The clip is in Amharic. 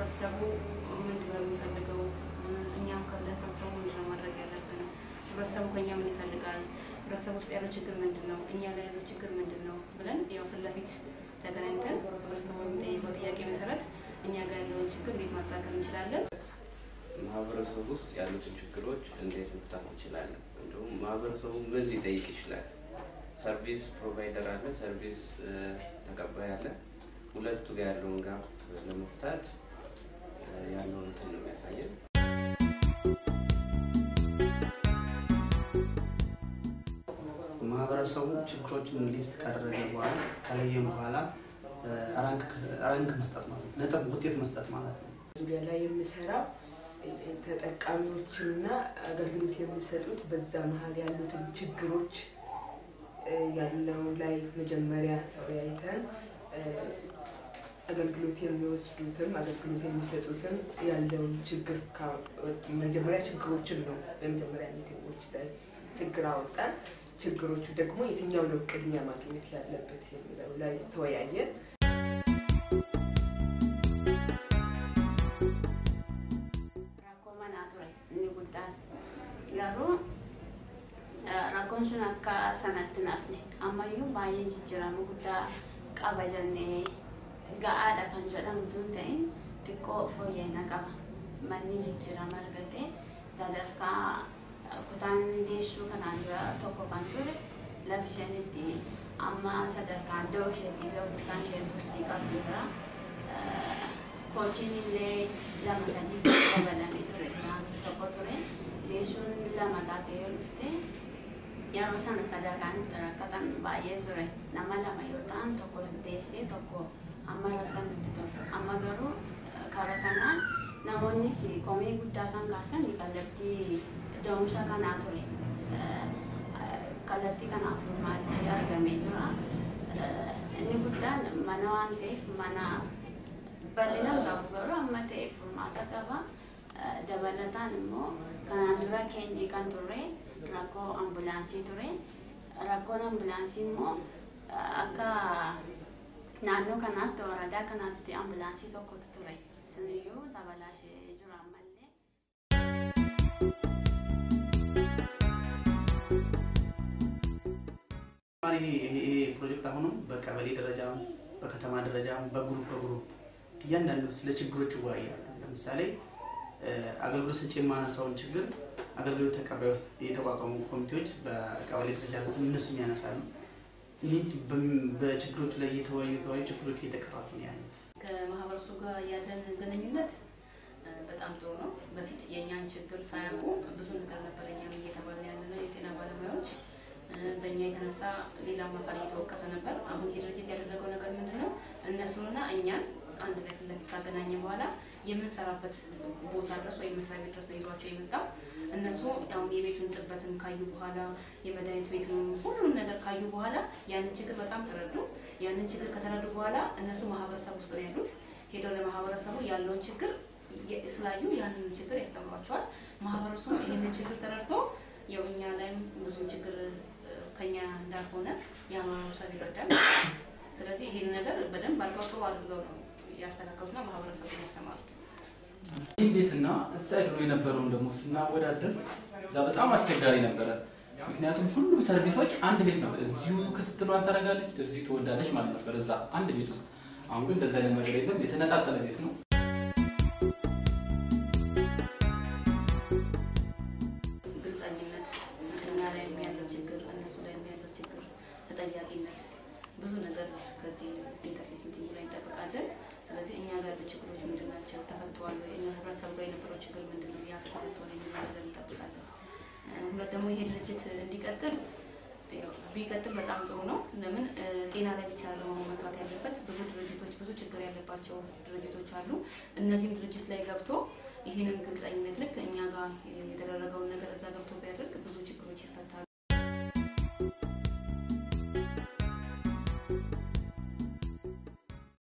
ህብረተሰቡ ምንድን ነው የሚፈልገው? እኛም ለህብረተሰቡ ምንድን ነው ማድረግ ያለብን? ህብረተሰቡ ከኛ ምን ይፈልጋል? ህብረተሰቡ ውስጥ ያለው ችግር ምንድን ነው? እኛ ላይ ያለው ችግር ምንድን ነው ብለን ያው ፊት ለፊት ተገናኝተን ህብረተሰቡ የሚጠይቀው ጥያቄ መሰረት እኛ ጋር ያለውን ችግር እንዴት ማስተካከል እንችላለን? ማህበረሰቡ ውስጥ ያሉትን ችግሮች እንዴት መፍታት እንችላለን? እንዲሁም ማህበረሰቡ ምን ሊጠይቅ ይችላል? ሰርቪስ ፕሮቫይደር አለ፣ ሰርቪስ ተቀባይ አለ። ሁለቱ ጋር ያለውን ጋፕ ለመፍታት ያለውን እንትን ነው የሚያሳየን። ማህበረሰቡ ችግሮችን ሊስት ካደረገ በኋላ ከለየም በኋላ ራንክ መስጠት ማለት ነው፣ ነጥብ ውጤት መስጠት ማለት ነው። ዙሪያ ላይ የምሰራው ተጠቃሚዎችንና አገልግሎት የሚሰጡት በዛ መሀል ያሉትን ችግሮች ያለው ላይ መጀመሪያ ተወያይተን አገልግሎት የሚወስዱትም አገልግሎት የሚሰጡትም ያለውን ችግር መጀመሪያ ችግሮችን ነው በመጀመሪያ ሚቲንጎች ላይ ችግር አወጣን። ችግሮቹ ደግሞ የትኛው ነው ቅድሚያ ማግኘት ያለበት የሚለው ላይ ተወያየን። Rakkoo manaa ture inni guddaan garuu rakkoon sun akka sanatti nafne ammayyuu baay'ee jijjiirama guddaa qaba jennee ga'aadha kan jedhamu tun ta'in xiqqoo fooyya'ina qaba manni jijjiirama argate sadarkaa kutaan deessuu kanaan dura tokko kan ture lafi isheen itti amma sadarkaa iddoo isheetii gahutti kan isheen turtii qabdu jira. Koochiin illee lama sadii dabalamee ture tokko ture deessuun lama taatee yoo dhufte yeroo sana sadarkaan itti rakkatan baay'ee ture nama lama yoo ta'an tokko deessee tokko amma rakkan nutti ture amma garuu karaa kanaan namoonnis komee guddaa kan kaasan kallattii da'umsa kanaa ture kallattii kanaaf furmaatee argamee jira inni guddaan mana waan ta'eef mana bal'inaan qabu garuu amma ta'e furmaata qaba. Dabalataan immoo kanaan dura keenya kan turre rakkoo ambulaansii ture. Rakkoon ambulaansii immoo akka naannoo kanaatti waradaa kanaatti ambulaansii tokkotu ture. Suniyyuu dabalaashee jira ammallee. ይሄ ፕሮጀክት አሁንም በቀበሌ ደረጃ በከተማ ደረጃ በግሩፕ በግሩፕ እያንዳንዱ ስለ ችግሮች ይወያያሉ። ለምሳሌ አገልግሎት ሰጪ የማነሳውን ችግር አገልግሎት ተቀባይ ውስጥ የተቋቋሙ ኮሚቴዎች በቀበሌ ደረጃ ያሉትን እነሱም ያነሳሉ። ይህ በችግሮቹ ላይ እየተወያዩ የተወያዩ ችግሮቹ እየተቀረፉ ነው ያሉት። ከማህበረሰቡ ጋር ያለን ግንኙነት በጣም ጥሩ ነው። በፊት የእኛን ችግር ሳያውቁ ብዙ ነገር ነበር እኛም እየተባለ ያለ ነው የጤና ባለሙያዎች በእኛ የተነሳ ሌላም አካል እየተወቀሰ ነበር። አሁን ይህ ድርጅት ያደረገው ነገር ምንድን ነው? እነሱንና እኛን አንድ ላይ ፊት ለፊት ካገናኘ በኋላ የምንሰራበት ቦታ ድረስ ወይም መስሪያ ቤት ድረስ ነው ይዟቸው የመጣው። እነሱ አሁን የቤቱን ጥበትን ካዩ በኋላ የመድኃኒት ቤቱን ሁሉንም ነገር ካዩ በኋላ ያንን ችግር በጣም ተረዱ። ያንን ችግር ከተረዱ በኋላ እነሱ ማህበረሰብ ውስጥ ነው ያሉት። ሄደው ለማህበረሰቡ ያለውን ችግር ስላዩ ያንን ችግር ያስተምሯቸዋል። ማህበረሰቡ ይህንን ችግር ተረድቶ ያው እኛ ላይም ብዙ ችግር ከኛ እንዳልሆነ የማህበረሰብ ይረዳል። ስለዚህ ይህን ነገር በደንብ አድርገው ጥሩ አድርገው ነው ያስተካከሉና ማህበረሰቡን ያስተማሩት። ይህ ቤትና እዛ ድሮ የነበረውን ደግሞ ስናወዳደር እዛ በጣም አስቸጋሪ ነበረ። ምክንያቱም ሁሉም ሰርቪሶች አንድ ቤት ነበር። እዚሁ ክትትሏን ታደርጋለች፣ እዚሁ ትወልዳለች ማለት ነበር እዛ አንድ ቤት ውስጥ። አሁን ግን እንደዛ አይነት ነገር የለም። የተነጣጠለ ቤት ነው። ግልጸኝነት፣ እኛ ላይ ያለው ችግር፣ እነሱ ላይ ያለው ችግር፣ ተጠያቂነት፣ ብዙ ነገር ከዚህ ኢንተርፌስ ሚቲንግ ላይ እንጠብቃለን። ስለዚህ እኛ ጋር ያሉ ችግሮች ምንድን ናቸው? ተፈተዋል ወይ? እኛ ህብረተሰቡ ጋር የነበረው ችግር ምንድን ነው? ያስ ተፈተዋል የሚለው ነገር እንጠብቃለን። ሁለት ደግሞ ይሄ ድርጅት እንዲቀጥል ቢቀጥል በጣም ጥሩ ነው። ለምን ጤና ላይ ብቻ ለመሆን መስራት ያለበት ብዙ ድርጅቶች ብዙ ችግር ያለባቸው ድርጅቶች አሉ። እነዚህም ድርጅት ላይ ገብቶ ይህንን ግልጸኝነት ልክ እኛ ጋር የተደረገውን ነገር እዛ ገብቶ ቢያደርግ ብዙ ችግሮች ይፈታሉ።